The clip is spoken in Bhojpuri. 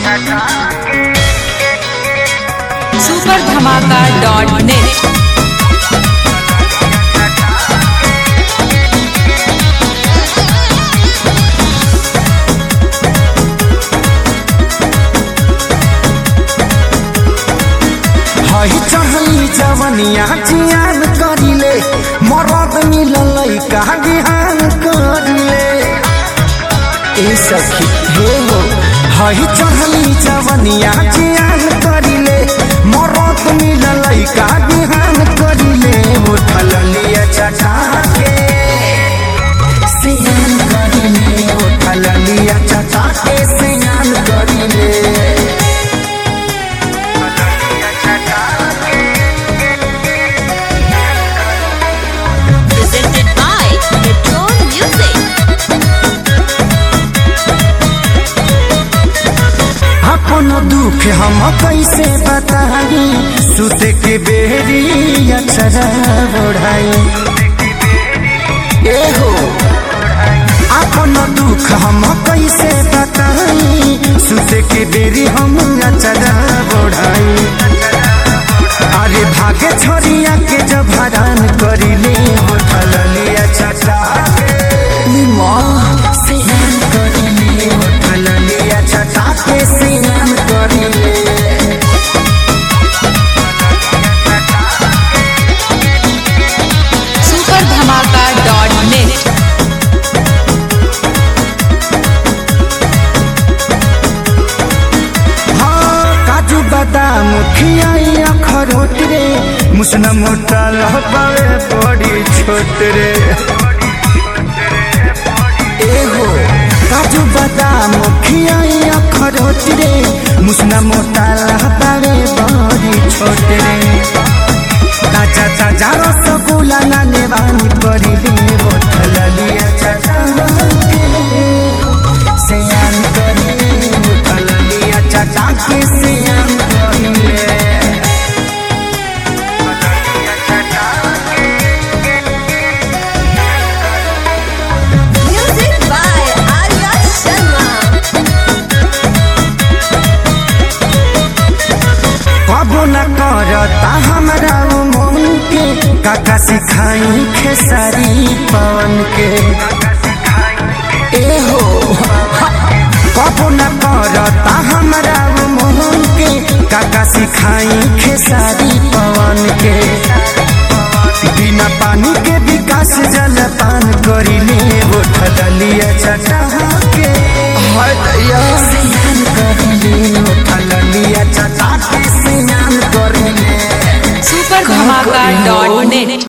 सुपर धमाका डॉट नेट हई चढ़ली जवनिया जियान करिले मरद मिलल का बिहान करिले ए सखी हे हो हई चढ़ली जवनिया जियान करिले मरद मिलल का बिहान करिले उठल लिया चटा के सियान करिले उठल लिया चटा के सियान करिले presented by Metro Music. अपन दुख हम कैसे बताई सुत के बेरी अक्षरा बढ़ाई ए हो अपन दुख हम कैसे बताई सुत के बेरी हम अक्षरा बढ़ाई अरे भागे छोरिया के जब हरान करिले होठल लिया चटा माँ सियान करिले होठल लिया चटा के सियान करिले सुपर धमाका डॉट नेट हाँ काजू बादाम खियाई अखरोट रे मुसना मोटा लहबावे बड़ी छोट रे एहो काजू बादाम खियाई अखरोट रे मुसना मोटा लहबावे बड़ी छोट रे ताजा ताजा रसगुल्ला ना नेवानी करिले बोतल लिया चटा सियान करिले बोतल लिया चटा के सियान करिले Music by Arya Sharma. कबो न करता हमरा उ मन के काका सिखाई खेसारी पवन के ए हो कबो न करता हमरा उ मन के काका सिखाई खेसारी पवन के बिना पानी के विकास जल पान करिले उठल लिया चटा के हाय दैया स्नान करिले उठल लिया चटा के स्नान करिले सुपर धमाका डॉट नेट